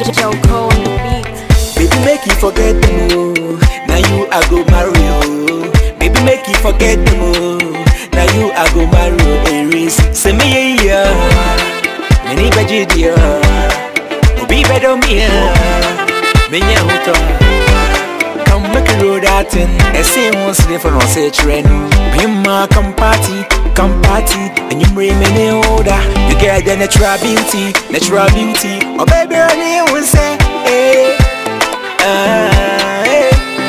Joko on the beat. Baby, make you forget them, oh. Now you I go marry, oh. Baby, make you forget them, oh. Now you I go marry, oh. Aries, say me yeah, yeah. Many beji dear. Obi bedo me yeah. Me nya huto. Come make a road out in. I say one slave for no say trend. Bimma come party, come party. And you bring me ne order. You get the natural beauty, natural beauty. Oh baby, I need one say, hey. Ah, hey.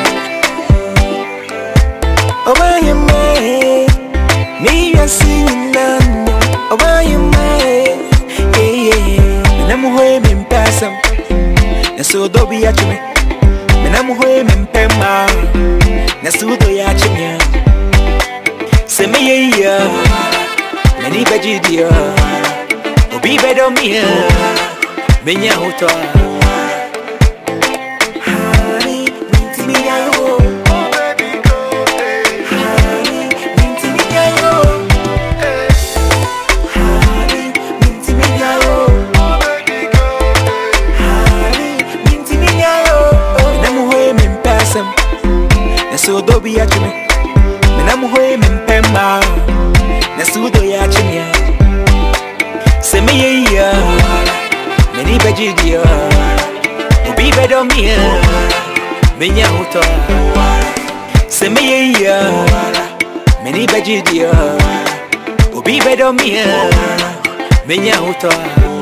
Oh, why you my Me, I see you now. Oh, why you my Yeah, yeah, yeah. And I'm home in Passam. And so, do be at me. And I'm home in Pema. And so, do ya at me. Say me, yeah, yeah. Many veggie, dear. Oh, be better, me. Menya hoto. Honey, minti mi yayo. Honey, minti mi yayo. Honey, minti mi yayo. Honey, minti mi yayo. Menam hoe me mpasam. Na so do bi ya chime. Menam hoe me mpema. Na so do ya chime. Se me ye ya. Many beji dia. Obi bedo mi ya. Menya huto. Se me ye ya. Many beji dia. Obi bedo mi ya. Menya huto.